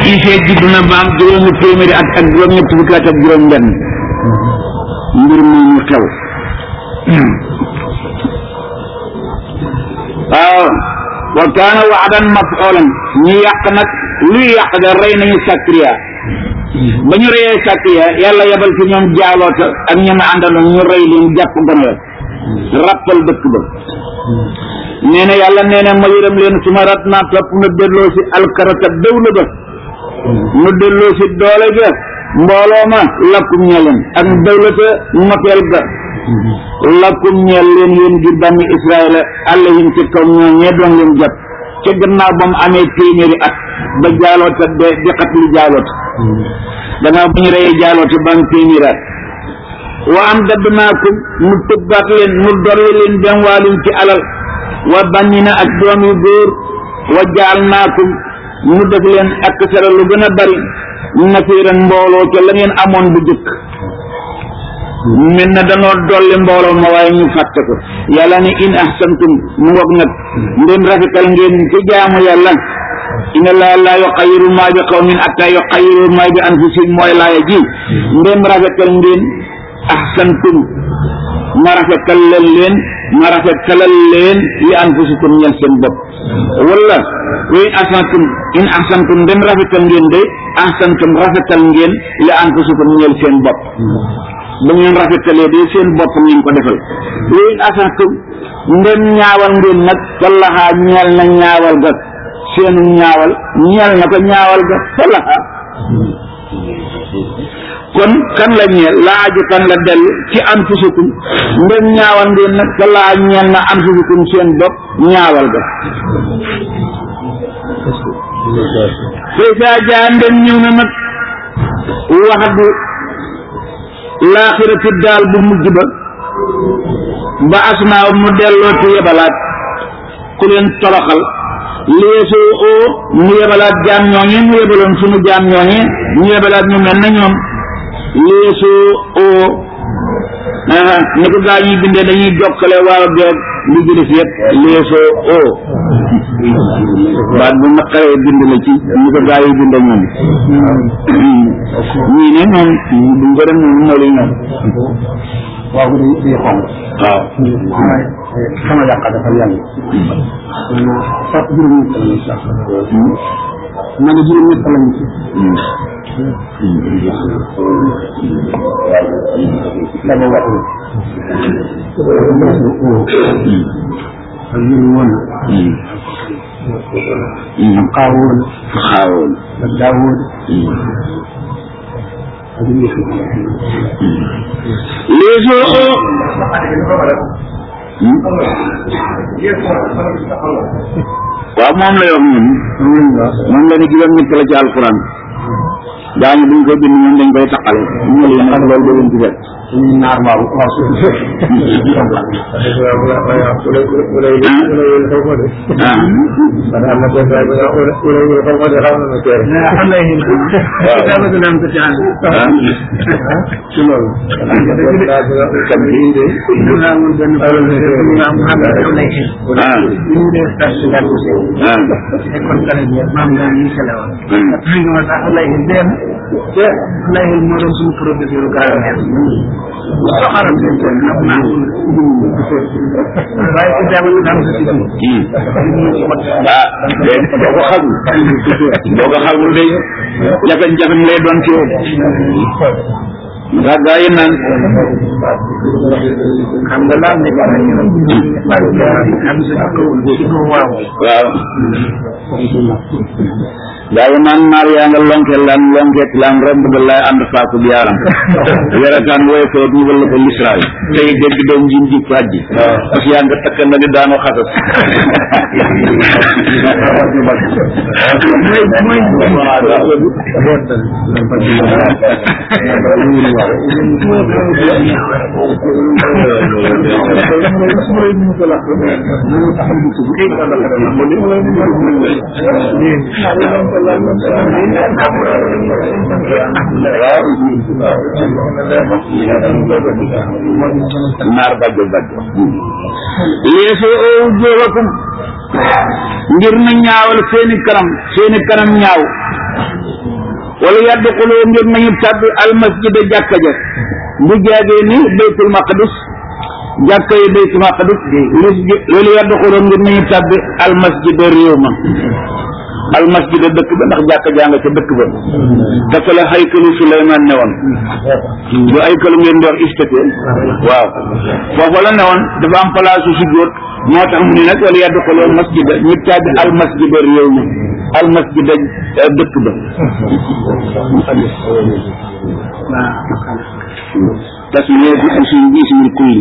isee judd na ba am juróomi téeméeri at ak juróom ñetti fukki at ak juróom benn mbir mi ñu xew waaw wa kaana waadan mafulan ñu yàq nag luy yàq ga rey nañu Sakariya ba ñu reyee Sakariya yàlla yebal fi ñoom jaaloota ak ñoom àndaloon ñu rey leen jàpp gone la rappal dëkk ba nee na yàlla nee na ma yërëm leen su ma rat naa topp nu delloo si alkarata dawla ba nu delloo si doole ga mbooloo ma lakkum ñeleen ak dawlata moteel ga lakkum ñeel leen yéen ngir bànni israila àllahim ci kaw ñoo ñee doon leen jot ca gannaaw ba mu amee téeméeri at ba jaaloota de di xat li jaaloota gannaaw ba ñu reyee jaaloota ba am téeméeri at wa am dadd naakum mu tëbbaat leen mu dolli leen dem waalin ci alal wa bàññi na ak doom yu góor wa jaal naakum mu def leen ak sara lu gën a bari nasiiran mbooloo ca la ngeen amoon bu jëkk mel na danoo dolli mbooloo ma waaye ñu fàtte ko yàlla ne in ahsantum mu ngoog nag ndem rafetal ngeen ci jaamu yàlla inna laa laa yuxayyiru maa bi qawmin hattaa yuxayyiru maa bi anfusihim mooy laaya ji ndem rafetal ngeen ahsantum ma rafetalal leen ma rafetalal leen li anfusikum ñeel seen bopp wala wa in ahsantum in ahsantum ndem rafetal ngeen de ahsantum rafetal ngeen li anfusikum ñeel seen bopp bu ngeen rafetalee de seen bopp ngeen ko defal wa in ahsantum ndem ñaawal ngeen nag fallaxaa ñeel na ñaawal ga seenu ñaawal ñeel na ko ñaawal ga fallaxaa kon kan la ñeel laa aju kan la dellu ci anfusukum ndem ñaawal ngeen nag te laa ñeel na anfusukum seen bopp ñaawal ga fay saa jaa ndem ñëw na nag waxdu laaxirati daal bu mujj ba ba asnaaw mu delloo ci yebalaat ku leen toroxal liesoo oo mu yebalaat jaam ñooñe mu yebaloon sunu jaam ñooñe mu yebalaat ñu mel na ñoom liesoo oo ni ko gaa ñuy bindee dañuy jokkale waaw geeg li ci def yëpp liesoo oo baat bu naqaree bind la ci ni ko gaa yi bindee ñoom ñii ne moom duñ ko dem moom moo lay ñoom waaw day day xonq waaw sama yàq dafa yàgg sax juróom ñett lañu sax ma ne juróom ñett lañu ci dama wax ak yëru woon ak xaawoon xaawoon ak daawoon ak yëfu liesoo oo waaw moom la wax moom moom la ne juróom ñett la ci alquran daañu buñ ko bind ñoom dañ koy taqale ñu ne nag loolu da leen ci fekk ñuy naar waaw waaw su ah ci loolu kam bi ah léegi boo ko xamul boo ko xamul day jafe-jafe lay doon ci yow ndax gaa yi naan xam nga laal ne am sa ci ko waaw waaw gaa yi naan naar yaa nga lonke lan lonkeet lan romb da lay ànd faaku bi yaaram werataan wooye ko ñu wala ko lisraay tey dégg doom jim ji fàjji parce que yaa nga takk na di daanoo xasas naar bàjjo bàjjo leesoo oo jóobakum ngir na ñaawal seeni kanam seeni kanam ñaaw wala yadxuloo ngir nañu tàbbi almasjida jàkka ja bu jaagee ni baytul maqdis jàkka yi baytul maqdis wala yadxuloo ngir nañu tàbbi almasjida réew ma almasjida dëkk ba ndax jàkka jaa nga ca dëkk ba dafa la haykalu Suleymaan ne woon du haykalu ngeen di wax istati waaw foofu la ne woon dafa am place su sujjóot moo tax mu ne nag wala yadxuloo masjida ñu tàbbi almasjida réew ma almasjida dëkk ba tasmiyatu ismi ismil kulli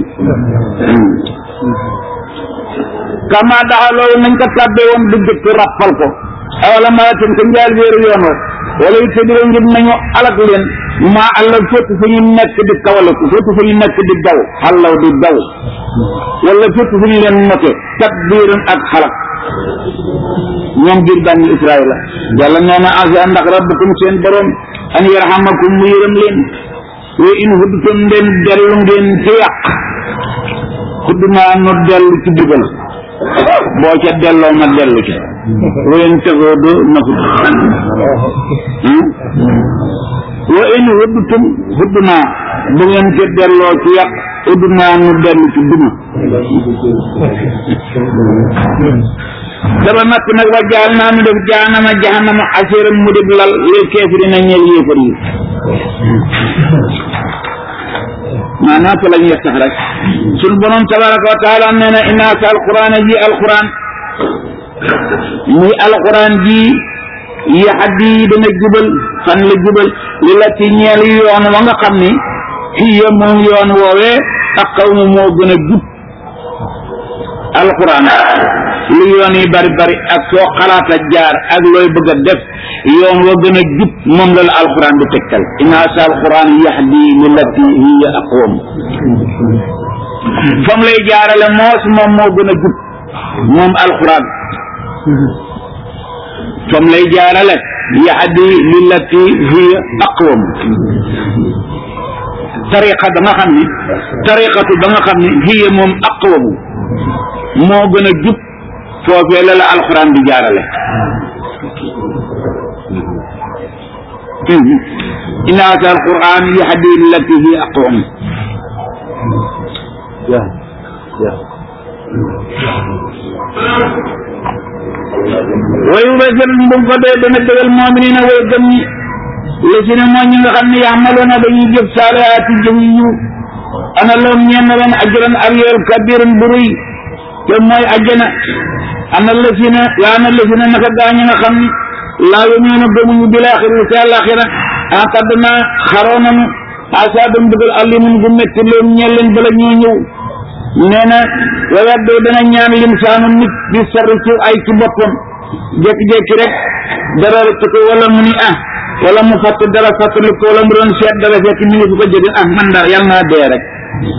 kama daxaloo nañ ko tàbbee woon du dëkk rappal ko awala malatin ko njaal wéeru yoon wa wala it tëdiro ngir nañu alak leen maa àlla fépp fu ñu nekk di kawalaku fépp fu ñu nekk di daw xallaw di daw wala fépp fu ñu leen note takbiiran ak xalak ñoom biir bànni israila yàlla nee na asa ndax rabbukum seen borom an yarhamakum mu yërëm leen wa in hudtum ndeen dellu ngeen ci yàq xudd naa nu dellu ci dugal boo ca delloo ma dellu ca wa in tafoodu na fut wa in hudtum xudd naa bu ngeen ca delloo ci yàq xudd naa nu dellu ci duma dama natt nag wa jaal naa nu def jaanama jahannama asiram mu dib lal lil kaafiriina ñeel yéefar yi maanaam fa la ñuy sax rek sun borom tabaraka wa taala nee na inna sa alquran ji alquran muy alquran ji yaxdi dana jubal fan la jubal li la ci ñeel yoon wa nga xam ni hiya moom yoon woowee ak xaw ma moo gën a jub alquran li yoon yi bari bari ak soo xalaat a jaar ak looy bëgg a def yoon wa gën a jub moom la la alquran di tegtal inna sa alquran yahdi lillati hiya aqwam fam lay jaarale moos moom moo gën a jub moom alquran fam lay jaarale yahdi lillati hiya aqwam tariqa da nga xam ni tariqatu da nga xam ni hiya moom aqwamu moo gën a jub foofee la la alxuraan di jaarale inna ata alquran yahdi lillati hi aqwam wa yubasir bu ko dee dana dëgal muminina way gëm ñi la si ne moo ñi nga xam ne yaxmaloona dañuy jëf saalihaati jëf yu ana loom ñeen leen ajran ak yool kabiran bu rëy te mooy ajjana ana lasina la ana lasina naka gaañu nga xam ni laa yumiinu gëmuñu bil aaxira ci àllaaxira aqadna xaroo nañu asaabam dugal alimun gu métti leen ñeel leen bala ñoo ñëw nee na wa yaddu dana ñaan limsaanu nit di sarri ci ay ci boppam jékki-jékki rek dara rëcc ko wala mu ni ah wala mu fàtt dara fàttali ko wala mu doon seet dara fekk mi ngi fi ko jege ah man daal yàlla naa dee rek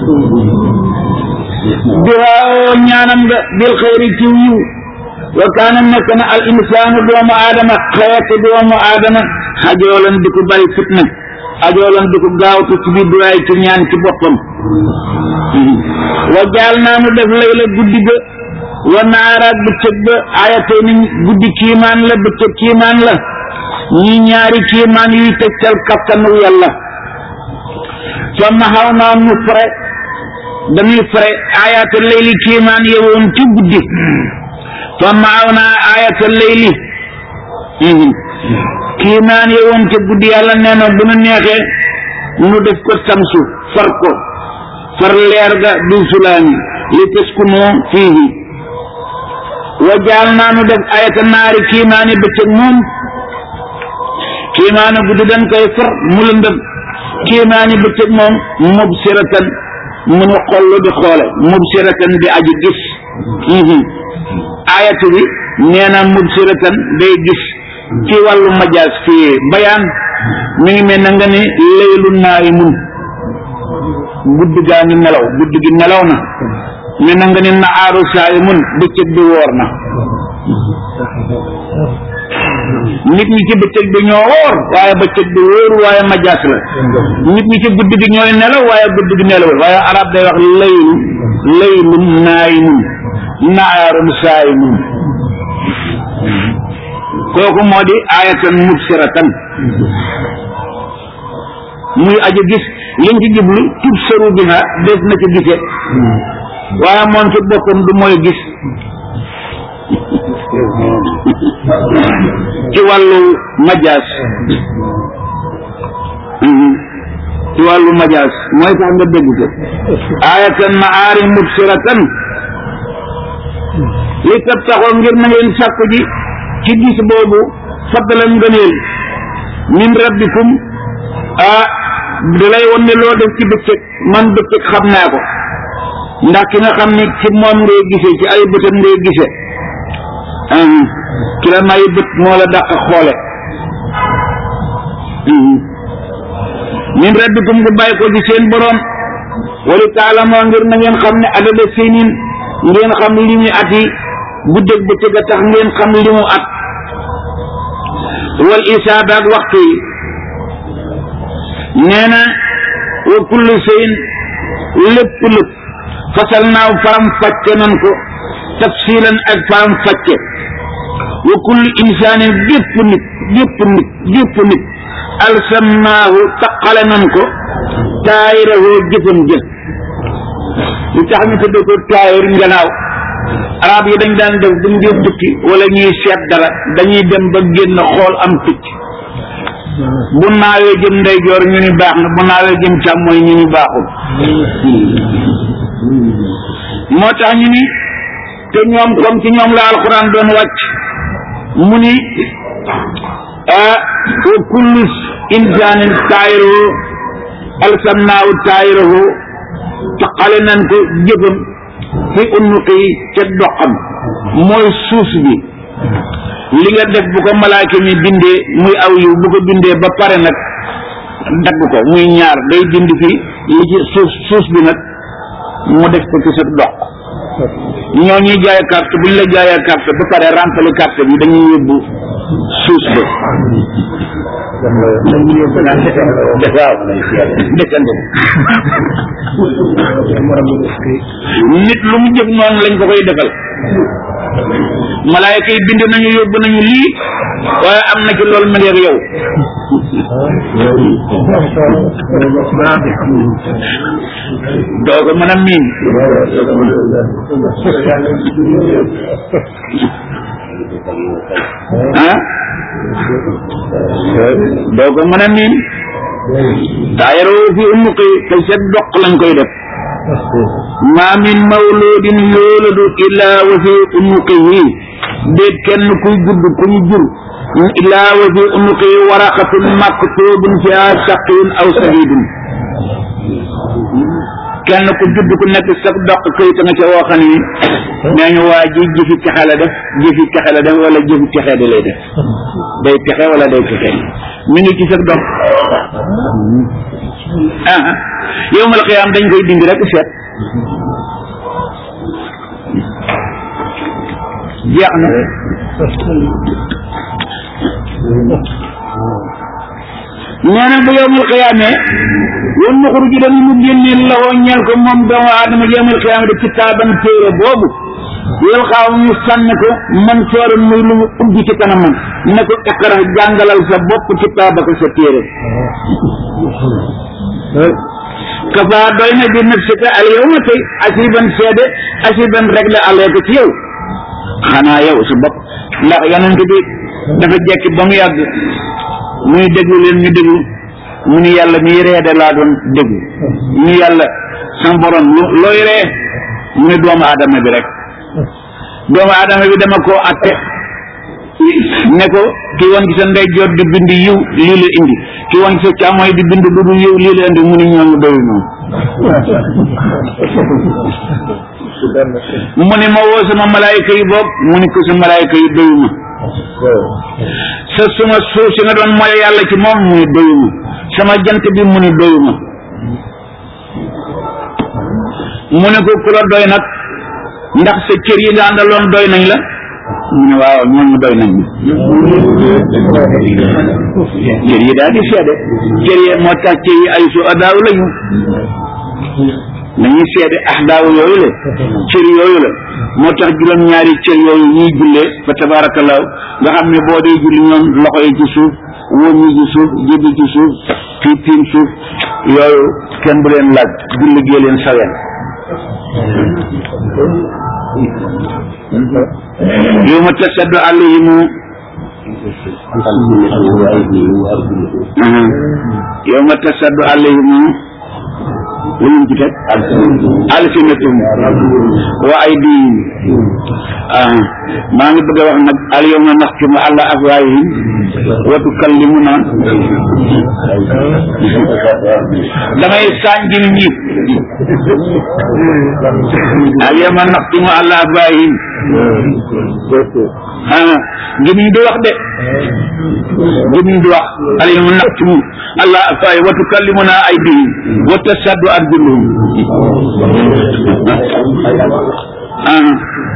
duwaa ñaanam nga bil xayri ci yiw wa kaana nekk na al insaanu doomu aadama xeetu doomu aadama xajoolan di ko bari fitna xajoolan di ko gaawtu ci biir duwaay ci ñaan ci boppam wa jaal naa nu def layla guddi ga wa naaraat bëccëg ba ayatay ni guddi kiimaan la bëccëg kiimaan la ñi ñaari kiimaan yuy tegtal kattanu yàlla fa maxaw naa nu fare dañuy fare ayaata layli kiimaan yewoon ci guddi fa maaw naa ayaata layli kiimaan yewoon ci guddi yàlla nee na bu nu neexee nu def ko samsu far ko far leer ga du sulaami li taskunu fiihi wa jaal naa nu def ayata naari kiimaani bëccëg moom kiimaani guddi dañ koy far mu lëndëm kiimaani bëccëg moom mubsiratan mu nu xollu di xoole mubsiratan di aji gis ayatu bi nee na mubsiratan day gis ci wàllu majaas fii bayaan mi ngi mel na nga ni laylu naari mun guddi gaa ngi nelaw guddi gi nelaw na mel na nga ni naaru saayi mun bëccëg bi woor na nit ñi ci bëccëg bi ñoo woor waaye bëccëg bi wóoru waaye majaas la nit ñi ci guddi gi ñooy nelaw waaye guddi gi nelawul waaye arab day wax laylu laylun naayimun naarun saayimun kooku moo di ayatan mubsiratan muy aji gis liñ ci jublu tub sëru bi ha des na ci gise waaye moom ci boppam du mooy gis ci wàllu majaas ci wàllu majaas mooy tax nga dégg ko ayatan maari mubsiratan li tab taxoo ngir na ngeen sàkku ji ci gis boobu faddalan ngëneel min rabbikum ah da lay won ne loo def ci bëccëg man bëccëg xam naa ko ndax ki nga xam ni ci moom ngay gisee ci ay bëtam ngay gisee ki la may bët moo la dàq xoole min rabbikum gu bàyyi ko ci seen boroom wali taalamoo ngir na ngeen xam ne adada sinin ngeen xam li mu at yi guddeeg bëccëg a tax ngeen xam li mu at wal isaaba ak waxtu yi nee na wa kullu shay'in lépp lépp fasal naaw faram fàcce nan ko tafsilan ak faram fàcce wa kullu insaanin gépp nit gépp nit gépp nit alsamnaahu taqale nan ko taayirahu jëfam jëf lu tax ñu tudd ko taayir njanaaw arab yi dañ daan def buñ dee tukki wala ñuy seet dara dañuy dem ba génn xool am picc bu naawee jëm ndeyjoor ñu ni baax na bu naawee jëm càmmooy ñu ni baaxul moo tax ñu ni te ñoom comme ci ñoom la alxuraan doon wàcc mu ni ah wa kullu insaanin taayiruhu alsamnaahu taayiruhu taqale nan ko jëfam fi unnuqi ca doxam mooy suus bi li nga def bu ko malaaka mi bindee muy aw yiw bu ko bindee ba pare nag dagg ko muy ñaar day bind fi li ci suus suus bi nag mu def ko ci sa dox ñoo ñuy jaay carte bu ñu la jaayee carte ba pare rempli carte bi dañuy yóbbu suus ba waaw desante nit lu mu jëf noonu lañ ko koy defal malaayka yi bind nañu yóbbu nañu lii waaye am na ci loolu ma ngi ak yow doo ko mën a miin ah doo ko mën a miin taayaroo fi umuqi te set doq lañ koy def maa min mawludin yooladu illaa wa fi unuqihi déet kenn kuy judd ku ñu jur illaa wa fi unuqihi waraqatun maktubun fiha saqiyun aw sahidun kenn ku judd ku nekk sa doq këyit nga ca woo xam ni nee ñu waa ji jëfi texe la def jëfi texe la def wala jëfi texe di lay def day texe wala day texe mi ngi ci sa doq ah yowmal xiyaam dañ koy dindi rek seet jeex na nee na bu yowmal xiyaamee wan nuxuru ji dañu mu génneel lawoo ñeel ko moom doomu aadama yowmal xiyaama de kitaaban téere boobu yow xaaw ñu sànni ko man sooran muy lu mu ubbi ci kanamam ne ko iqra jàngalal sa bopp kitaabaka sa téere kafa doy na bi nafsika al yawma tey asiban seede asiban rek la alee ko ci yow xanaa yow sa bopp ndax yonent bi dafa jekki ba mu yàgg muy déglu leen ñu déglu mu ni yàlla mi reede laa doon déglu mu ni yàlla sama borom looy ree mu ni doomu aadama bi rek doomu aadama bi dama koo atte ne ko ki woon ci sa ndeyjoor di bind yiw lii la indi ki woon ci sa càmmooy di bind lu dul yiw lii la indi mu ni ñooñu doyu noonu mu ni ma woo sama malaayika yi boog mu ni ko sa malaayika yi doyu ma sa suma suuf si nga doon mooy yàlla ci moom mu ni doyu ma sama jant bi mu ni doyu ma mu ne ko ku la doy nag ndax sa cër yi nga àndaloon doy nañ la mu ne waaw ñooñu doy nañ cër yi daal di seede cër yi moo tax cër yi ay su adaaw lañu dañuy seede ahdaaw yooyu la cër yooyu la moo tax juróom-ñaari cër yooyu ñuy jullee fa tabaarakallaahu nga xam ne boo dee julli ñoom loxo yi ci suuf wóom yi ci suuf jëbi ci suuf fii tiim suuf yooyu kenn bu leen laaj julli gee leen saween yow ma tasaddu alayhimu yow ma tasaddu alayhimu lu ñu ci teg alsinatum wa aydihim ah maa ngi bëgg a wax nag al yawma naxtimu ala afwaahihim wa tukallimuna damay sànjil ñi al yawma naxtimu ala afwaahihim ah gémmiñ du wax de gémmiñ du wax al yawma naxtimu ala afwaahihim wa tukallimuna aydihim wa tasaddu arjuluhum ah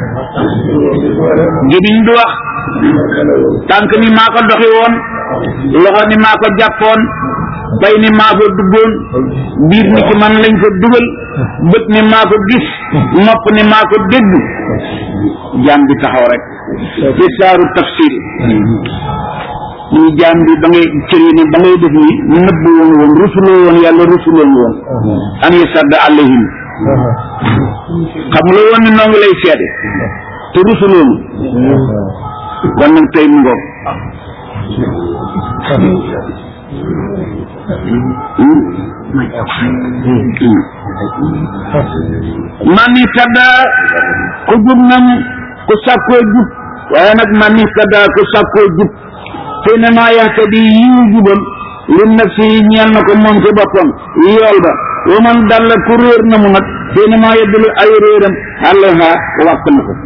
gémmiñ du wax tànk ni maa ko doxi woon loxo ni maa ko jàppoon bay ni maa ko duggoon biir ni ci man lañ ko dugal bët ni maa ko gis nopp ni maa ko dégg jaam bi taxaw rek ci saaru tafsir ñu jaam bi ba ngay cër yi ne ba ngay def ni nëbb woon woon rusuloo woon yàlla rusuloon woon an yasadda alayhim xam nga woon ni noo ngi lay seede te rusuloonu kon nag tey mu ngoog man itada ku jub nam ku sàkkoo jub waaye nag man itada ku sàkkoo jub te ne maa yahtadi yiw jubam li nafsi yi ñeel na ko moom ci boppam yool ba wa man dalla ku réer na mu nag te ne maa yeddalu ay réeram àllaha wàpp na ko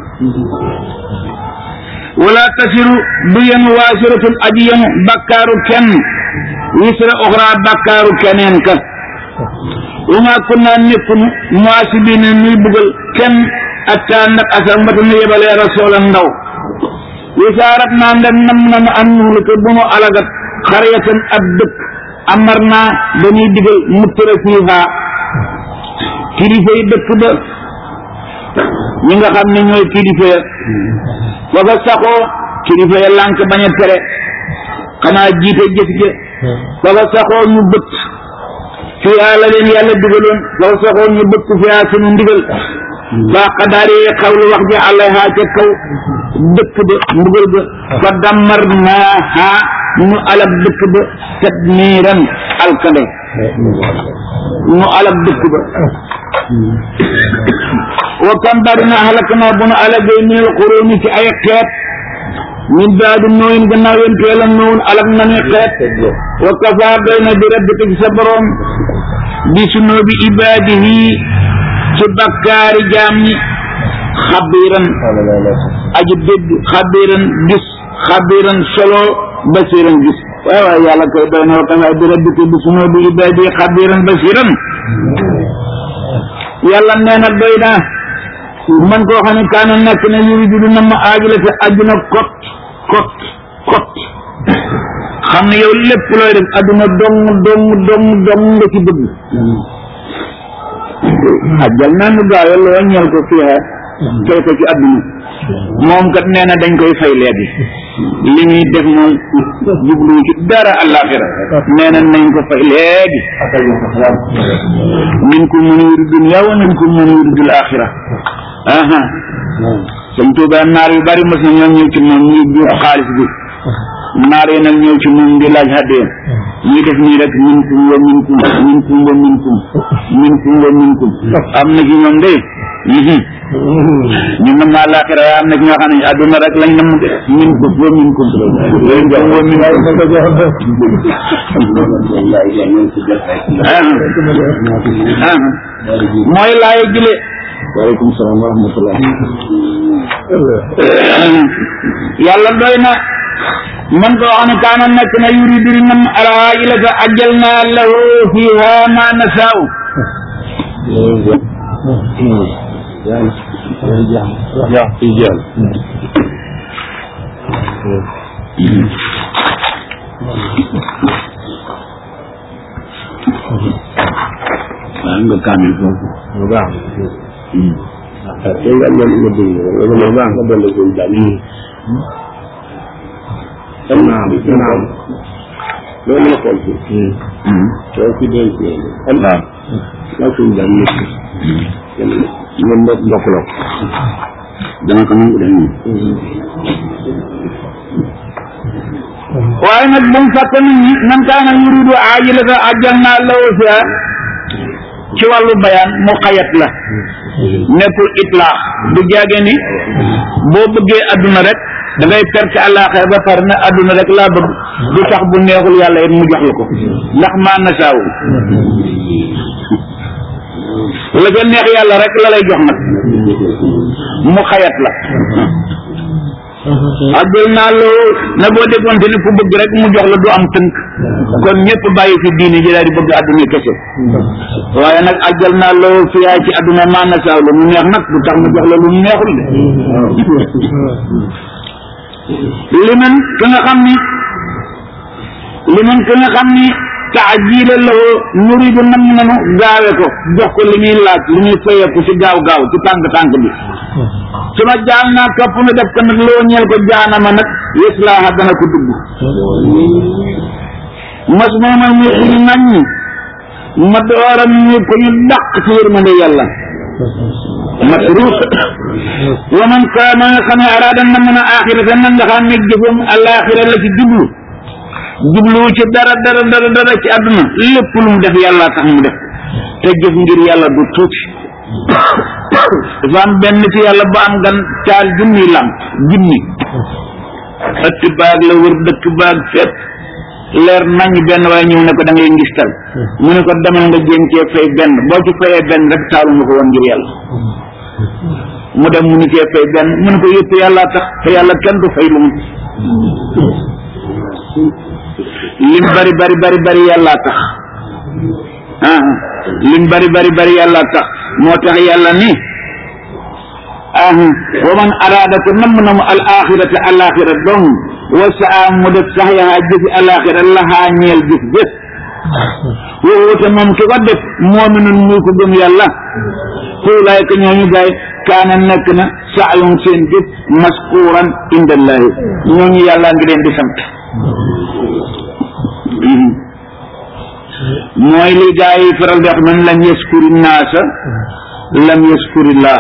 wala tasiru du yenu waasiratun aji yenu bakkaaru kenn wisra oxra bakkaaru keneen ka wa ma kunna nekkunu muasibina nuy bugal kenn atta nag asal mbata nu yebalee rasoola ndaw wisaarat naa ndem nam nanu an nuhlika bu nu alagat xaryatan ab dëkk amar naa dañuy digal muttara fiiha kilifa yi dëkk ba ñi nga xam ne ñooy kilifa ya ba fa saxoo kilifa ya lànk bañ a tere xanaa jiite jëf ja ba fa saxoo ñu bëtt fiiha la leen yàlla digaloon ba fa saxoo ñu bëtt fiiha sunu ndigal ba xadaari xawlu wax ji alayha ca kaw dëkk ba mbugal ba fa dammar naaha ñu alab dëkk ba tadmiiran alkale ñu alab dëkk ba wa kam bari na halak na bu nu alagee minal xuróoni ci ay xeet min baadi nooyin gannaaw yéen teel a noowun alag nañu xeet wa kafaa doy na bi rabbika ci sa borom bi sunoobi ibaadihi ci bakkaari jaam ñi xabiran aji dégg xabiran gis xabiran solo basiran gis waaw waaw yàlla koy doy na wa kafaa bi rabbika bi sunoobi ibaadihi xabiran basiran yàlla nee na doy na man koo xam ne kaana nekk na yuridu du na ma aajula te àdduna kot kot kot xam ne yow lépp looy def àdduna dong dong dong dong nga ci bëgg ajjal naa nu gaaw yàlla wàññeel ko fii fay ko ci àdduna moom kat nee na dañ koy fay léegi li muy def moom jublu ci dara àllaaxira nee na nañ ko fay léegi minkum man yuridu dunya wa minkum man yuridu al-axira aha sëñ Tuuba naar yu bari mos na ñoo ñëw ci moom ñuy buux xaalis bi naar yi nag ñëw ci moom di laaj haddee ñuy def nii rek minkum wa minkum minkum wa minkum minkum wa minkum am na ci ñoom de ñu nam àllaaxira waaye am na ci ñoo xam ne àdduna rek lañ nam de minkum wa minkum minkum wa minkum mooy laay jële waaleykum salaam wa rahmatullah yàlla doy na man ko wax ne kaana nekk na yuridu li nam alaajilata ajjal naa lahu fiha ma nasaaw nga kaamil foofu bu baax ah tey nga am nga dégg nga ko bu baax nga dolli ko daal xam naa am naa am loolu mën a xool fii soo fi denc am waaw laa suñ daal nekk ñoom mbokk mbokk la dama ko nangu de waaye nag bu mu fàtte nit ñi man kaana yuridu aajilata ajjalna lahu fiha ci wàllu bayaan mu xayat la nekkul itlaax du jaage ni boo bëggee adduna rek da ngay perte àllaaxira ba pare ne adduna rek laa bëgg du tax bu neexul yàlla it mu jox la ko ndax maa nasaaw la ca neex yàlla rek la lay jox nag mu xayat la ajjal naa loo na boo déggoonte ni ku bëgg rek mu jox la du am tënk kon ñëpp bàyyi fi diine ji daal di bëgg adduna kese waaye nag ajjal naa loo fiyaa ci adduna maa nasaaw la mu neex nag du tax mu jox la lu mu neexul de liman ka nga xam ni liman ka nga xam ni taajila lahu nuridu nam nanu gaawe ko jox ko li muy laaj li muy fayeeku ci gaaw gaaw ci tànk tànk bi su ma jaal naa topp na def ko nag loo ñeel ko jaanama nag yeslaaha dana ko dugg mas moomal muy ku ñu ŋàññi ma dooram muy ku ñu dàq ci yërmande yàlla masruus wa man kaana nga xam ne araada na mën a axirata nag nga xam ne jëfam alaxira la ci jublu jubluwu ci dara dara dara dara ci àdduna lépp lu mu def yàlla tax mu def te jëf ngir yàlla du tuuti dafa am benn ci yàlla ba am gan taal junni lam junni ëtt baag la wër dëkk baag fépp leer nañ benn waaye ñëw ne ko da ngay ngistal mu ne ko demal nga jéem cee fay benn boo ci fayee benn rek taalu nga ko woon ngir yàlla mu dem mu ni cee fay benn mu ne ko yëpp yàlla tax te yàlla kenn du fay lu mu lim bari bari bari bari yàlla tax ah lim bari bari bari yàlla tax moo tax yàlla ni ah wa man araada ko namm na mu al axirata al axira dong wa saa mu def sax yaa jëfi al axira laxaa ñeel jëf jëf wowute moom ki ko def moominun muy ko gëm yàlla xuulaay ko ñooñu gaay kaana nekk na saayum seen jëf maskuuran indallahi ñooñu yàlla ngi leen di sant mooy li gaa yi faral di wax man lam yaskuri naasa lam yaskuri laa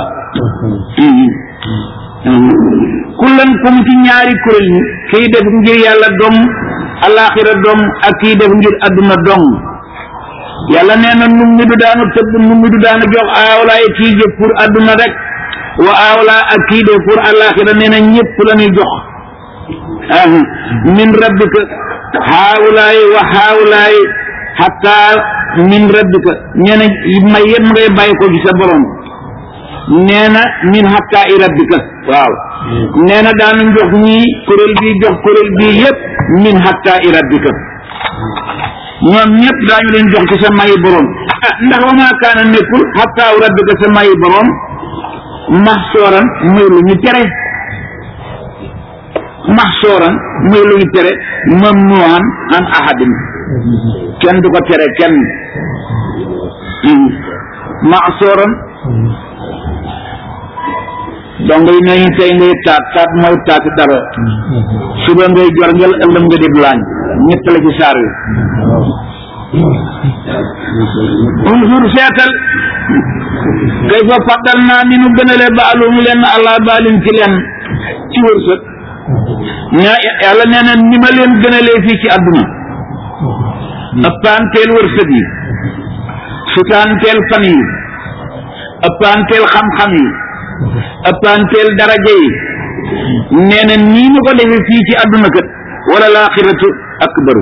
kullan comme ci ñaari kuréel ñi kii def ngir yàlla dom alaxira dom ak kii def ngir adduna dom yàlla nee na num mi du daanu tëbb num mi du daanu jox aawlaay kii jëf pour adduna rek wa aawlaa ak kii def pour alaxira nee na ñëpp la ñuy jox min rabbika haawlaay wa haawlaay hatta min rabbika nee na may yëpp ngay bàyyi ko ci sa borom nee na min hatta i rabbika waaw nee na daanu jox ñii kuréel bii jox kuréel bii yëpp min hatta i rabbika ñoom ñëpp daañu leen jox ci sa mayi borom ah ndax wa maa kaana nekkul hatta u rabbika sa mayi borom mahsooran muy lu ñu tere mahsooran muy lu ñu tere mamnuhan an ahadin kenn du ko tere kenn mahsooran donc yi nañu tey ngay taat taat mooy taat dara suba ngay jor ngel ëllëm nga di laañ ñett la ci saar wi unzur seetal kay fa faddal naa ni nu gënale baalum leen allah baalin ci leen ci wërsëg ñaa yàlla nee na ni ma leen gënalee fii ci àdduna ëppanteel wërsëg yi sutaanteel fan yi ëppanteel xam-xam yi ëppanteel daraja yi nee na nii ma ko defee fii ci àdduna kat wala laaxiratu akbaru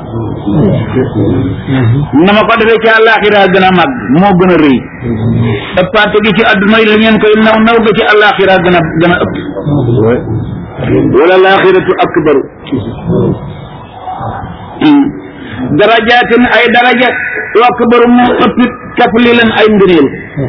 na ma ko defee ci àllaaxira gën a màgg moo gën a rëy ëppante gi ci àdduna li ngeen koy naw naw ga ci àllaaxira gën a gën a ëpp wala laaxiratu akbaru darajaatin ay daraja wa akbaru moo ëppit taflilan ay ngëneel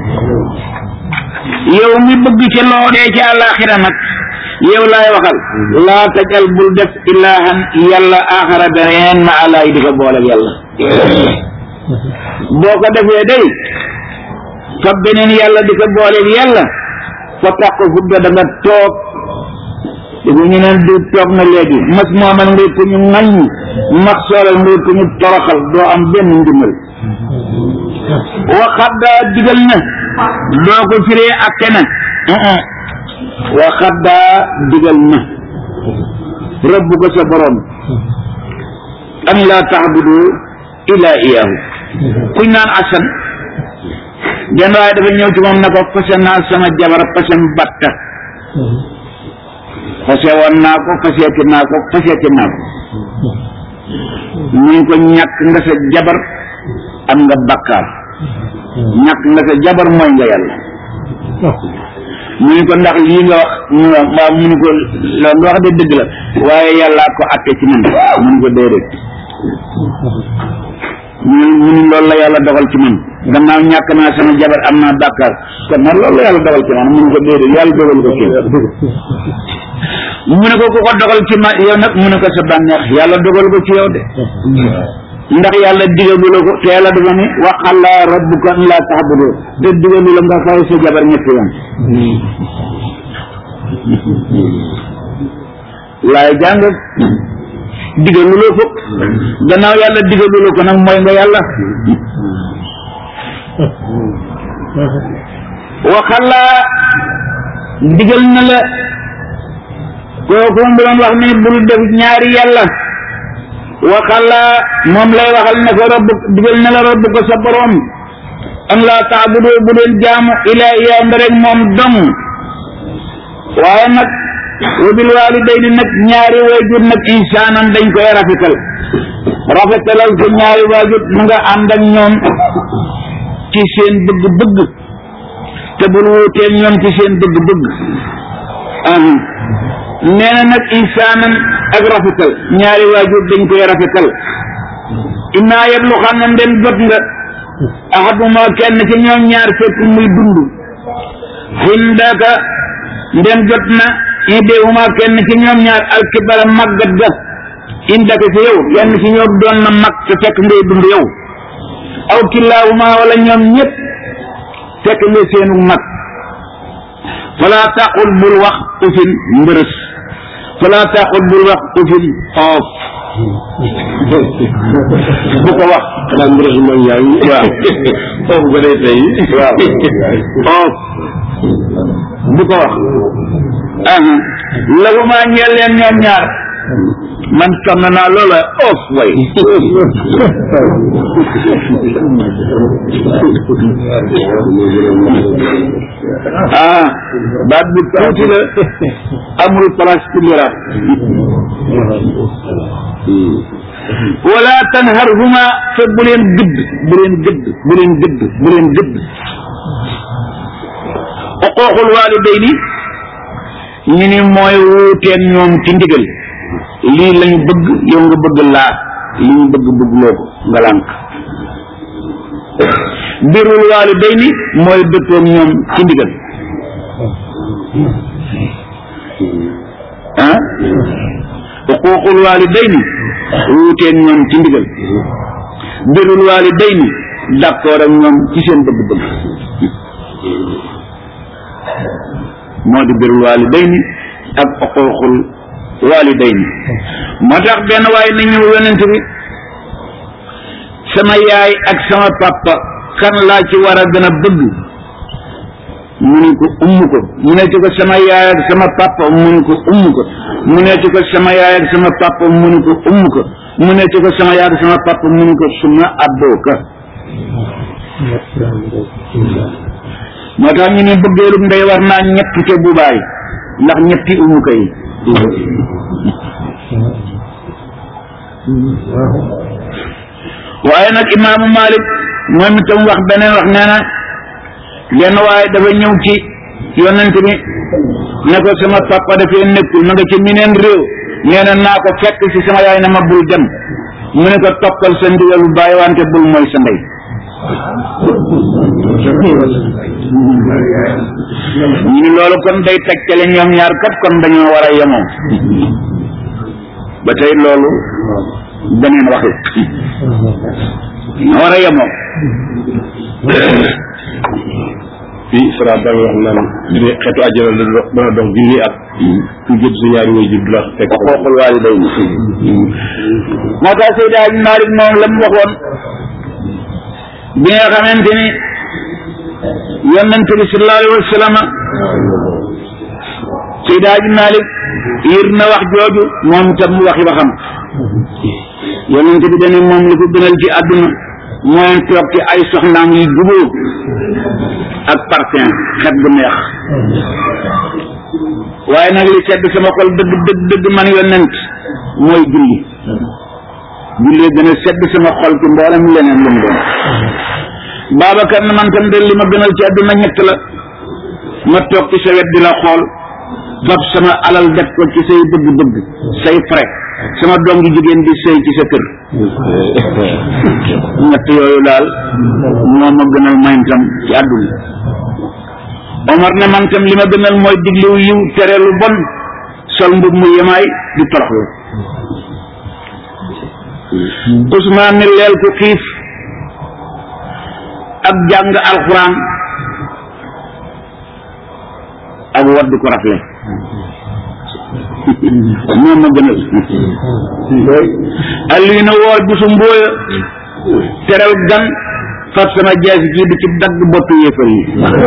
yow mi bëgg ci loo dee ci àllaaxira nag yow laay waxal laa tajal bul def ilaahan yàlla aaxara beneen ma alaay di ko boole ak yàlla boo ko defee day fa beneen yàlla di ko booleeg yàlla fa tax ko fudda da nga toog dafa ñu neen du toog na léegi mas moomal ngay ko ñu ŋaññ max soolal ngay ko ñu toroxal doo am benn ndimbal waxaddaa digal na doo ko firee ak kena waxaddaa digal na rabbu ko sa borom an laa taxbudu illa iyaahu kuñ naan asan genn waaye dafa ñëw ci moom na ko fase naa sama jabar fasem batta fase woon naa ko faseeti naa ko faseeti naa ko mu ko ñàkk nga sa jabar am nga bakkaar ñàkk nga sa jabar mooy nga yàlla mu ni ko ndax lii nga wax mu waaw mu ni ko la nga wax de dëgg la waaye yàllaa ko atte ci man mu ni ko déedéet mu ni mu ni loolu la yàlla dogal ci man gannaaw ñàkk naa sama jabar am naa bàkkaar kon nag loolu la yàlla dogal ci man mu ni ko déedéet yàlla dogal ko ci mu ne ko ku ko dogal ci ma yow nag mu ne ko sa bànneex yàlla dogal ko ci yow de ndax yàlla digalu la ko te yàlla dafa ne waxalla rabbuka an laa ta'budu te digalu la nga fay sa jabar ñetti yoon laay jàng digalu la ko gannaaw yàlla digalu la ko nag mooy nga yàlla waxalla digal na la kooku mu doon wax ni bul def ñaari yàlla waxalla moom lay waxal ne ko rabb digal na la rabb ko sa borom an laa taabudu bu leen jaamu ilaa iyaa rek moom dong waaye nag wa bil waalidayni nag ñaari waajur nag insaanan dañ koy rafetal rafetalal ko ñaari waajur mu nga ànd ak ñoom ci seen bëgg-bëgg te bul wuuteeg ñoom ci seen bëgg-bëgg nee na nag insaanan ak rafetal ñaari waajur dañ koy rafetal innaa yeblu xam ne ndem jot nga ahaduma kenn ci ñoom ñaar fekk muy dund xindaka ndem jot na idéhuma kenn ci ñoom ñaar alkibara màggat ga indaka ci yow yenn ci ñoom doon na mag te fekk ngay dund yow aw killaahuma wala ñoom ñëpp fekk nga seenu mag fala taqul bul wax ufin mbërës fala taqul bul wax ufin oof bu ko wax xanaa mbërës mooy yaay waaw foofu ba day tey waaw oof bu ko wax aha lahuma ñeel leen ñoom ñaar man sonn naa loola oof way ah baat bu tuuti la amul place ci liraat wala tanharhuma te bu leen gëdd bu leen gëdd bu leen gëdd bu leen gëdd uquuqul waalidayni ñu ni mooy wuuteen ñoom ci ndigal lii lañu bëgg yow nga bëgg laa li ñu bëgg bëggloo ko nga lànk birul waalidayni mooy dëppoog ñoom ci ndigal ah uquuqul waalidayni wuuteen ñoom ci ndigal birul waalidayni d'accord ak ñoom ci seen bëgg-bëgg moo di birul waalidayni ak uquuqul waalidayni moo tax benn waaye na ñëw yonent bi sama yaay ak sama papa kan laa ci war a gën a bëgg mu ne ko umm ko mu ne ci ko sama yaay ak sama papa mu ne ko umm ko mu ne ci ko sama yaay ak sama papa mu ne ko umm ko mu ne ci ko sama yaay ak sama papa mu ne ko suma abbooka moo tax ñu ne bëggeelu ndey war naa ñett ca bubaay ndax ñetti umm ko yi waaye nag imaamu Malik moom itam wax beneen wax nee na lenn waaye dafa ñëw ci yonent bi ne ko sama papa dafee nekkul ma nga ci mineen réew nee na naa ko fekk ci sama yaay na ma bul dem mu ne ko toppal sa ndigalu bàyyi wante bul mooy sa ndey ñu ni loolu kon day tegtale ñoom ñaar kat kon dañoo war a yemoo ba tey loolu beneen wax la ñoo war a yemoo fii Fra da nga wax naan li xeetu àjjana la dox dana dox junni at ku jël sa ñaari way jur du la fekk xooxul waaliday moo tax Seydi Hadji Malick moom la mu waxoon bi nga xamante ni yonent bi sallallahu alayhi wa sallam Seydi Hadji Malick yër na wax jooju moom tam mu waxi waxam yonent bi dane moom li ko gënal ci àdduna mooy toog ci ay soxnaam yi jubóo ak parfum xet bu neex waaye nag li sedd sama xol dëgg dëgg dëgg man yonent mooy julli julli gën a sedd sama xol ci mboolem leneen lu mu doon Babacar ne man tam de li ma gënal ci àdduna ñett la ma toog ci sa wet di la xool fab sama alal def ko ci say bëgg-bëgg say frais sama doom ji jigéen di sëy ci sa kër ñett yooyu daal moo ma gënal man tam ci àdduna Omar ne man tam li ma gënal mooy diglu yiw tere lu bon sol mbub mu yemaay di toroxlu Ousmane ni leel ku xiif ak jàng alxuraan ak wadd ko rafle moom ma gënal Aliou na woor bisu mbóoya teral gan fab sama jaasi ji di ci dagg boppi yéefar yi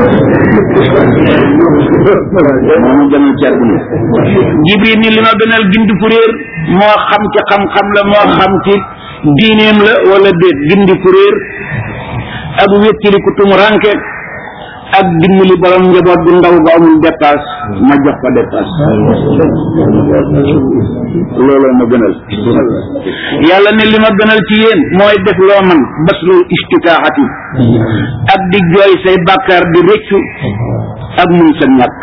moo ma gënal ci àdduna jibril ni li ma gënal gindi ku réer moo xam ci xam-xam la moo xam ci diineem la wala déet gindi ku réer ak wéttili ku tum ranke ak dimbali borom njaboot bu ndaw bu amul dépasse ma jox ko dépasse looloo ma gënal yàlla ne li ma gënal ci yéen mooy def loo man baslul istitaaxati ak di jooy say bàkkaar di rëccu ak muñ sa ñàkk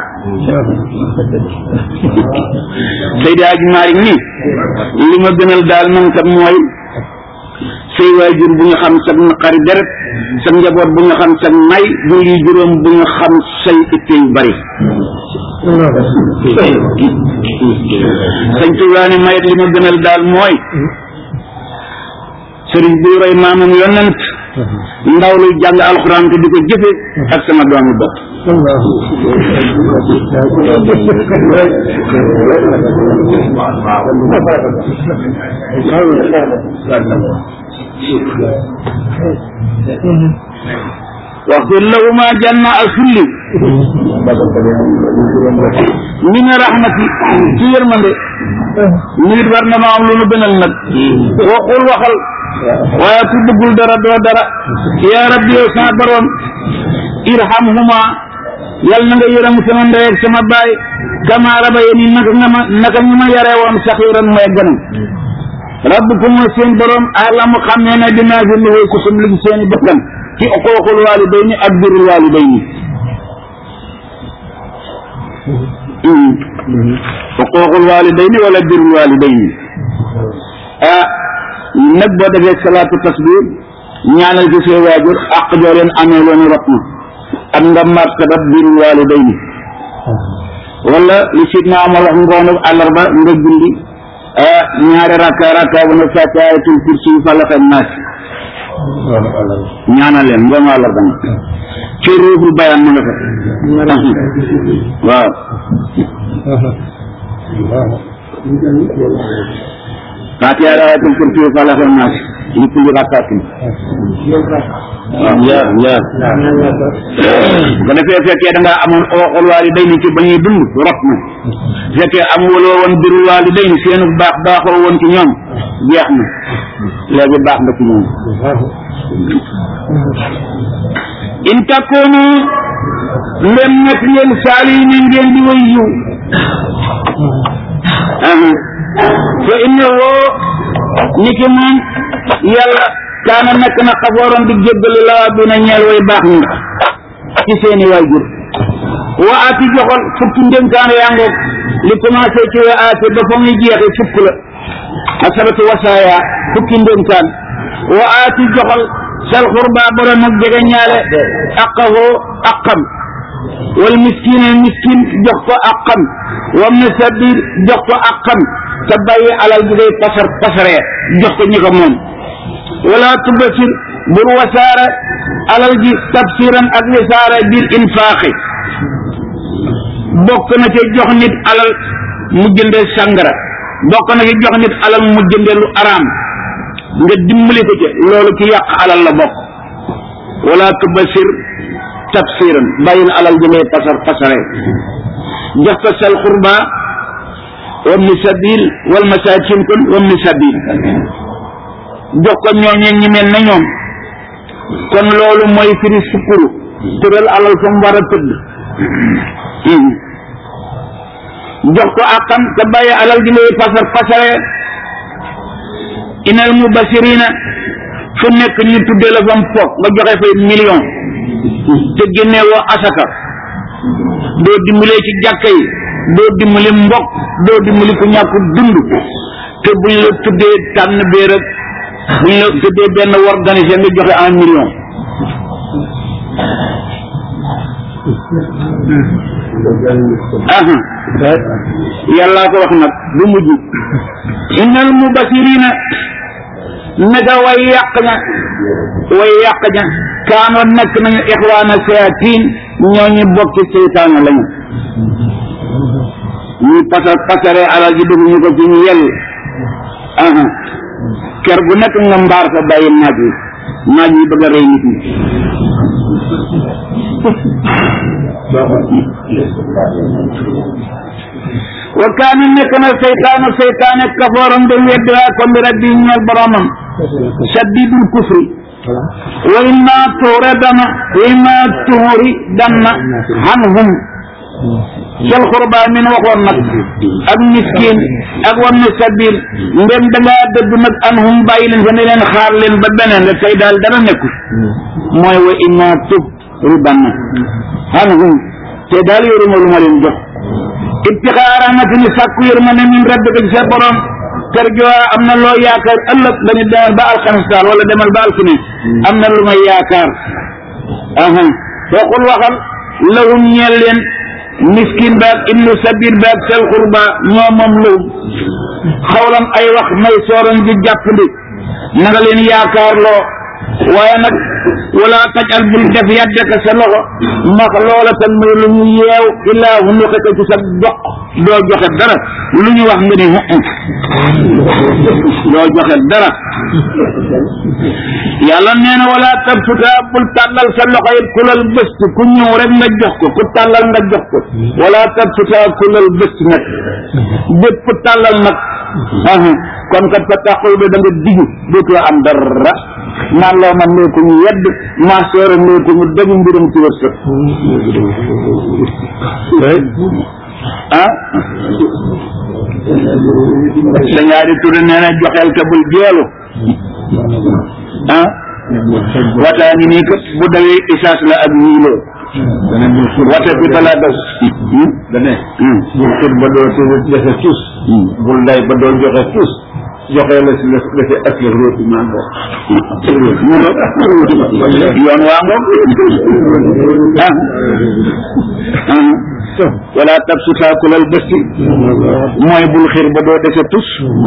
Seydi Hadji Malick ni li ma gënal daal man kat mooy say waajur bu ñu xam sa naqari deret sa njaboot bu ñu xam sa may julli juróom bu ñu xam say itte yu bari sañ Tuubaa ne mayet li ma gënal daal mooy sëriñ buy roy maamam yonent ndaw luy jàng alxuraan te di ko jëfe ak sama doomu bopp waxfir lahuma janna asulli min rahmati ci yërmande nit war na ma am lu nu gënal nag waxul waxal waaye ku bëggul dara doo dara yaa rabbi yow sama borom irhamhuma yal na nga yërëm sama ndey ak sama baay kama rabayani naka nga ma naka ñu ma yaree woon saxiiran mooy gënam rabbukum seen borom alamu xam ne na dinaa fi lu ku sum li seeni bakkan ci uquuqul waalidayni ak birrul waalidayni uquuqul waalidayni wala birrul waalidayni ah nag boo defee salaatu tasbih ñaanal ci say waajur àq joo leen amee loonu rot na ak nga martaba birrul waalidayni wala li sidna Amar wax ngoonu àllarba nga julli ah ñaari rakka rakka bu ne fàtte ayatul kursi falaq ak naas ñaanal leen ngoonu àllarba nga ci ruuxul bayaan ma nga fa waaw fàtte ayatul kursi falaq ak naas li kulli rakkaatin waaw ñaar ñaar bu ko defee fekkee da ngaa amoon ooxul waalidayni ci ba ñuy dund rot na fekkee am waloo woon birul waalidayni seenu baax baaxoo woon ci ñoom jeex na léegi baax nga ci ñoom in takkoonu ndem nekk ngeen saali yi ne ngeen di way yiw fa inna woo ni ki moom yàlla kaana nekk na xafooran di jéggali laa bi na ñeel way baax ñi ci seeni waajur wa aati joxol fukki ndénkaan yaa ngoog li commencé ci wa aati ba fa muy jeexe fukk la asabatu wasaaya fukki ndénkaan wa aati joxol sal xurba borom ak jege ñaale aqahoo aqam wal miskine miskin jox ko aqam wam na sabir jox ko aqam te bàyyi alal bi ngay pasar pasaree jox ko ñi ko moom wala tubasir bur wasaare alal ji tafsiran ak wisaare bil infaaxi bokk na ci jox nit alal mu jënde sangara bokk na ci jox nit alal mu jënde lu araam nga dimbali ko ci loolu ci yàq alal la bokk wala tubasir tafsiran bàyyil alal ji ngay pasar pasare jox ko sal xurba wabni sabil wal masakin kon wabni sabil jox ko ñooñee ñi mel na ñoom kon loolu mooy firi sukkuru tëral alal fa mu war a tëdd jox ko àqam te bàyyi alal ji lay pasar pasare inal mubasirina fu nekk ñu tuddee la fa mu foog nga joxe fay million te génne woo asaka doo dimbalee ci jàkka yi doo dimbali mbokk doo dimbali ku ñàkk dund te buñ la tuddee tànn béer ak buñ la tuddee benn organisé nga joxe un million aha yàllaa ko wax nag bu mujj innal mubasirina naka way yàq ña way yàq ña kaanoon nekk nañu ixwaana sayatin ñooñu bokki seytaane lañu ñuy pasar pasare alal ji dugg ñu ko ci ñu yell aha ker gu nekk nga mbaar fa bàyyi naaj wi naaj wi bëgg a rey nit ñi wa kaana nekk na seytaane seytaane kafooram de weddiwaa ko bi rabbi ñeel boromam saddidul kufri wa imma tuure dana wa imma tuuri danna hanhum sel xurba min waxoon nag ak miskin ak wam sabil ndem da ngaa dëdd nag anhum bàyyi leen fa ne leen xaar leen ba beneen la tey daal dara nekku mooy wa imma tub ribanna anhum te daal yoruma lu ma leen jox ibtixaa rahmatin sàkku yërmande min rabbika ci sa borom kër joo am na loo yaakaar ëllëg dañu demal ba alxames daal wala demal ba alkine am na lu may yaakaar aha waxul waxal lahum ñeel leen miskin baag ibnu sabil baag sel xurba ñoo moom lahum xawlam ay wax may sooran di jàppandi na nga leen yaakaar loo waaye nag wala tajal bul def yàddeka sa loxo max loola tan muy lu ñu yeew illaa hu nu xëkk ci sa doq doo joxe dara lu ñu wax nga ni hu doo joxe dara yàlla nee na wala tabsuta bul tàllal sa loxo it kulal bëst ku ñëw rek nga jox ko ku tàllal nga jox ko wala tabsuta kulal bëst nag bépp tàllal nag kon kat fa taxul ba da nga diggu dootoo am dara naan loo man nee ko ñu yedd maa soore nee ko ñu dëgg mbirum ci wërsëg ah dañaari tudde nee na joxeel ka bul jeelu ah wataa ngi nii kat bu dawee isaas la ak ñiiloo wate bi balaa daw dane bul xir ba doo defe tus bul nday ba doo joxe tus joxe la si la defe ak la róoti maa ngo yoon waa ngoog ah wala tabsuta kulal bësti mooy bul xir ba doo defe tus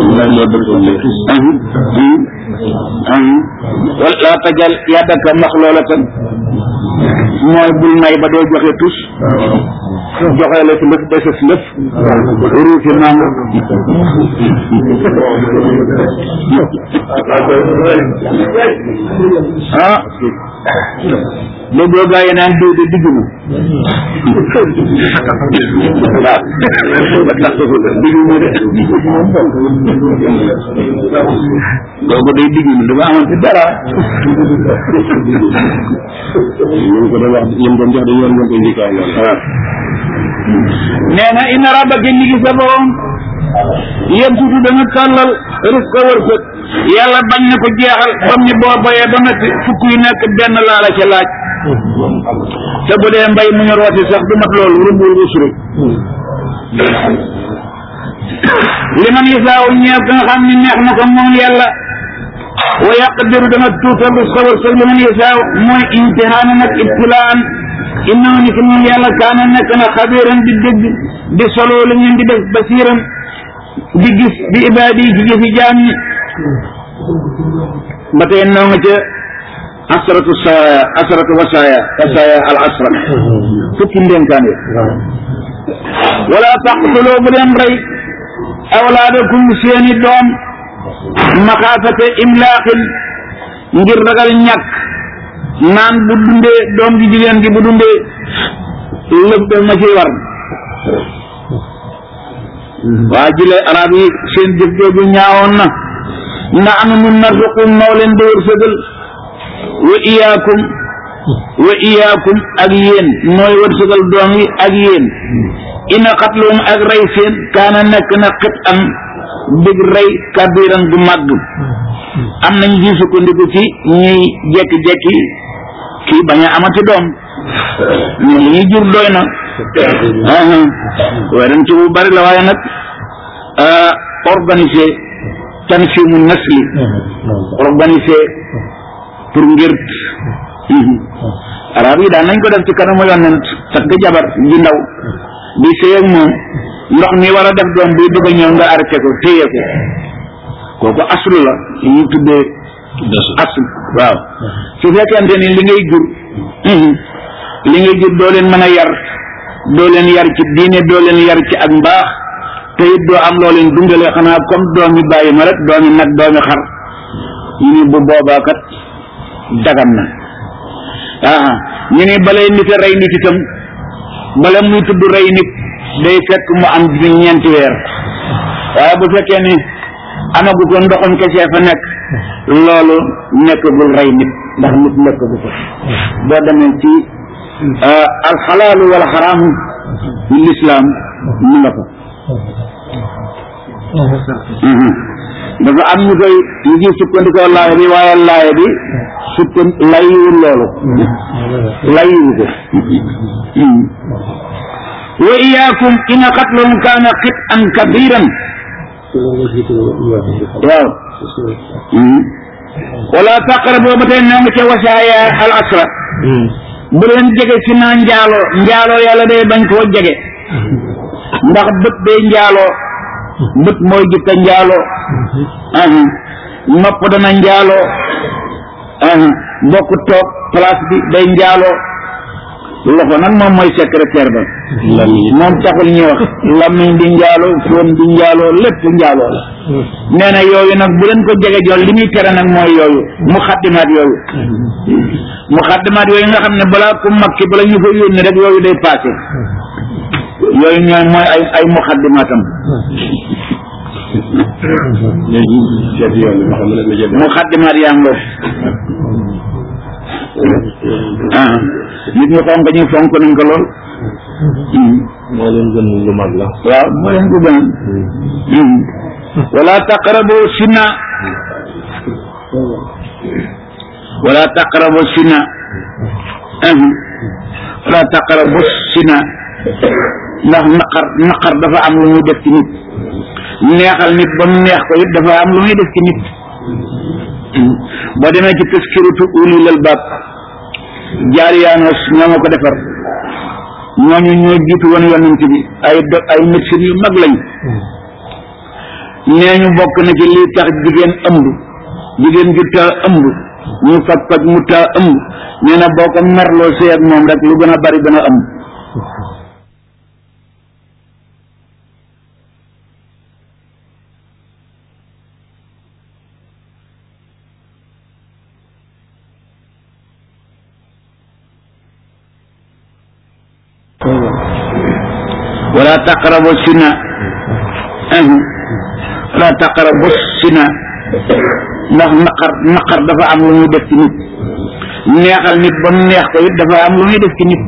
wala tajal yàddaka maxloolatan mooy bul nay ba doo joxe tus joxe la si lëf dese si lëf ruuti mango ah déggoo gaa yi naan diw de digg na waaw ba tax digg na de kooku day digg na dafa amoon ci dara ñu ko doon wax ñoom doon jox dañu war ñoo koy njëkkaa lool waaw nee na inna rabbaka ñi ngi sa borom yéen tuuti dana tàllal risque wërsëg yàlla bañ na ko jeexal bam ni boo bayee ba natti fukk yu nekk benn laa la ca laaj te bu dee mbay mu ñu rooti sax du mat loolu rumbul usru li man yisaaw ñeew ka nga xam ne neex na ko moom yàlla wa yaqdiru dana tuutal risque wërsëg li man yisaaw mooy imtihaana nag ibtilaan innahu ni ki moom yàlla kaana nekk na xabiran di dégg di solo li ngeen di def basiran di gis di ibaadi ci jëfi jaam ñi ba tey noo nga ca asratu saaya asratu wasaaya wasaaya al asra fukki ndénkaan yi wala taqtuloo bu leen rey awlaadakum seeni doom maxaafate imlaaqin ngir ragal ñàkk naan bu dundee doom ji jigéen gi bu dundee lëf daf ma ciy war waa jile arab yi seen jëf jooju ñaawoon na na anu nun narzuqum noo leen di wërsëgal wa iyaakum wa iyaakum ak yéen nooy wërsëgal doom yi ak yéen ina xatlum ak rey seen kaana nekk na xit am big rey kabiran gu màgg am nañ ci sukkandiku ci ñuy jekki-jekki kii bañ a amati doom ñu li ñuy jur doy na waaye dañ ci bu bari la waaye nag organiser tanfimu nasli organiser pour ngir arab yi daan nañ ko def ci kanamu yonent takk jabar ji ndaw di sëy ak moom ndox mi war a def doom buy bëgg a ñëw nga arrêté ko téye ko kooku aslu la li ñuy tuddee aslu waaw su fekkente ni li ngay jur li ngay jur doo leen mën a yar doo leen yar ci diine doo leen yar ci ak mbaax te it doo am loo leen dundale xanaa comme doomi bàyyi ma rek doomi nag doomi xar ñu ni bu boobaa kat dagan na ah ñu ni balay nit a rey nit itam bala muy tudd rey nit day fekk mu am bi ñeenti weer waaye bu fekkee ni amagu ko ndoxum kese fa nekk loolu nekkagul rey nit ndax nit nekkagu ko boo demee ci alxalaalu wal xaraamu ci lislaam mu nga ko dafa am ñu koy ñu ngi sukkandikoo laaya bi waaye laaya bi sukkan layiwul loolu layiwu ko wa iyaakum ina xatlum kaana xit an kabiran waaw wala taqrabu ba tey ñoo ngi ca wasaaya al asra bu leen jege si naa njaaloo njaaloo yàlla day bañ koo jege ndax bët day njaaloo bët mooy jikka njaaloo nopp dana njaaloo bokk toog place bi day njaaloo loxo nag moom mooy secrétaire ba moom taxul ñuy wax lamiñ di njaaloo foon di njaaloo lépp njaaloo la nee na yooyu nag bu leen ko jege jol li muy tere nag mooy yooyu mu xaddimaat yooyu mu xaddimaat yooyu nga xam ne balaa ku makki bala ñu ko yónni rek yooyu day passé yooyu ñooy mooy ay ay mu xaddimaatam mu xaddimaat yaa ngoo ah nit ñu fonk ñu fonk nañ ko lool moo leen gën lu mag la waaw moo leen ko gën wala taqrabu sina wala taqrabu sina wala taqrabu sina ndax naqar naqar dafa am lu muy def ci nit neexal nit ba mu neex ko it dafa am lu muy def ci nit boo demee ci taskiratu ulil albab jaariyaanos ñoo ma ko defar ñooñu ñoo jiitu woon yonent bi ay do ay médecine yu mag lañ nee ñu bokk na ci lii tax jigéen ëmb jigéen ju taa ëmb ñu faj faj mu taa ëmb nee na boo ko merloo sëy ak moom rek lu gën a bari dana ëmb wala taqrabu sina wala taqrabu sina ndax naqar naqar dafa am lu muy def ci nit neexal nit ba mu neex ko it dafa am lu muy def ci nit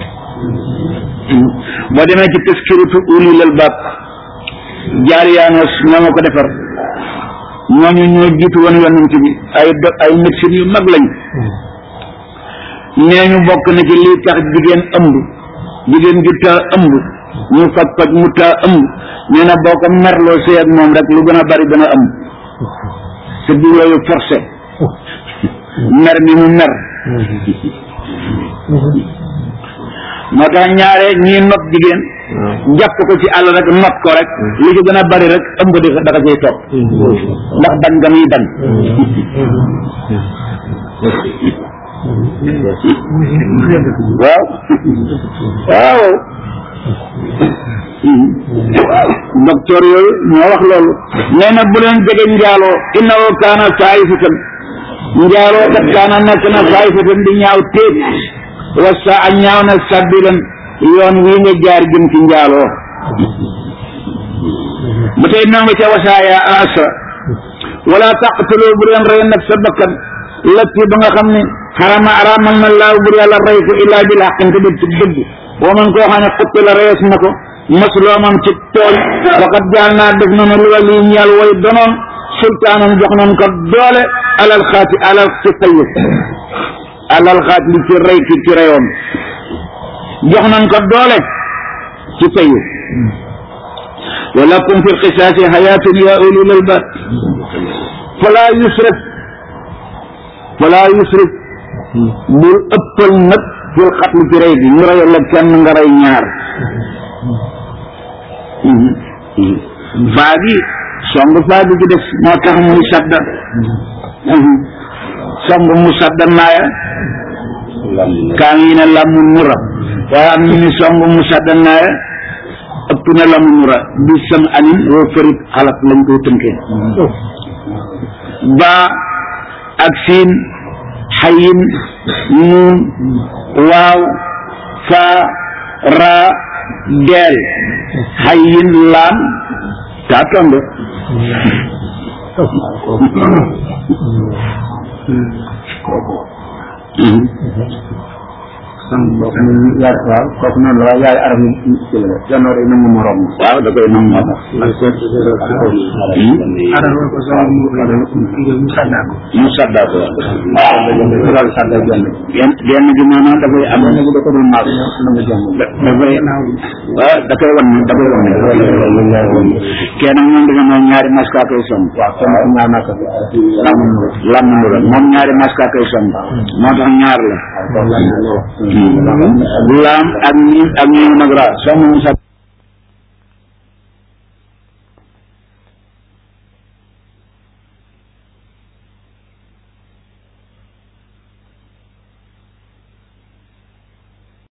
boo demee ci taskiratu ulil albab jaariyaanos ñoo ma ko defar ñooñu ñoo jiitu woon yonent bi ay do ay médecine yu mag lañ nee ñu bokk na ci lii tax jigéen ëmb jigéen ju taa ëmb ñu faj faj mu taa ëmb nee na boo ko merloo sëy ak moom rek lu gën a bari dana ëmb te du yooyu forcé mer mi mu mer moo tax ñaare ñii not jigéen jàpp ko ci àll rek not ko rek li ci gën a bari rek ëmb di dafa ciy topp ndax bañ nga muy bañ waaw waaw docteur yooyu ñoo wax loolu nee na bu leen jege njaaloo innahu kaana saayifatan njaaloo kat kaana nekk na saayifatan di ñaaw téet wa saa a ñaaw na sabilan yoon wii nga jaar jëm ci njaaloo ba tey noo nga ca wasaaya asra wala taqtulu bu leen rey nag sa bakkan latti ba nga xam ne xarama araamal na laaw bur yàlla rey ko illaa bil xaqin te dëgg ci dëgg wa man koo xam ne xutti la rees na ko masloomam ci tooñ faqad jaal naa def nanu lu la lii ñeel way donoon sultaanan jox nañ ko doole alal xaati alal ci tayib alal xaat li ci rey ki ci reyoon jox nañ ko doole ci tayib walakum fi lqisaasi xayaatun ya ulil albab fala yusrif fala yusrif bul ëppal nag fil xatli ci rey bi ñu reyal la kenn nga rey ñaar faa gi song faa gi ci def moo tax muy sadda song mu sadda naaya kaa ngi ne lamun mu rab waaye am ñu ni song mu sadda naaya ëpp na lamun mu rab bi sam anin woo farit xalat lañ koy tënkee ba ak siin xayin nuun waaw faa raa deel xayin laam taa tombe yaay waaw kooku noonu la waaye yaay arab yi ci la janoo day nangu morom waaw da koy nangu moo tax adama ko sama mu mu saddaa ko mu saddaa ko daal saddaa benn benn benn gi maanaam dafay am benn bi da ko doon maas nangu jàmm dafay waaw da koy wan da koy wan kenn moom dafa moom ñaari maska koy son waaw kon ñaar naa ko lam lam la moom ñaari maska koy son moo tax ñaar la laam ak ñi ak ñi nag ra soo moom sa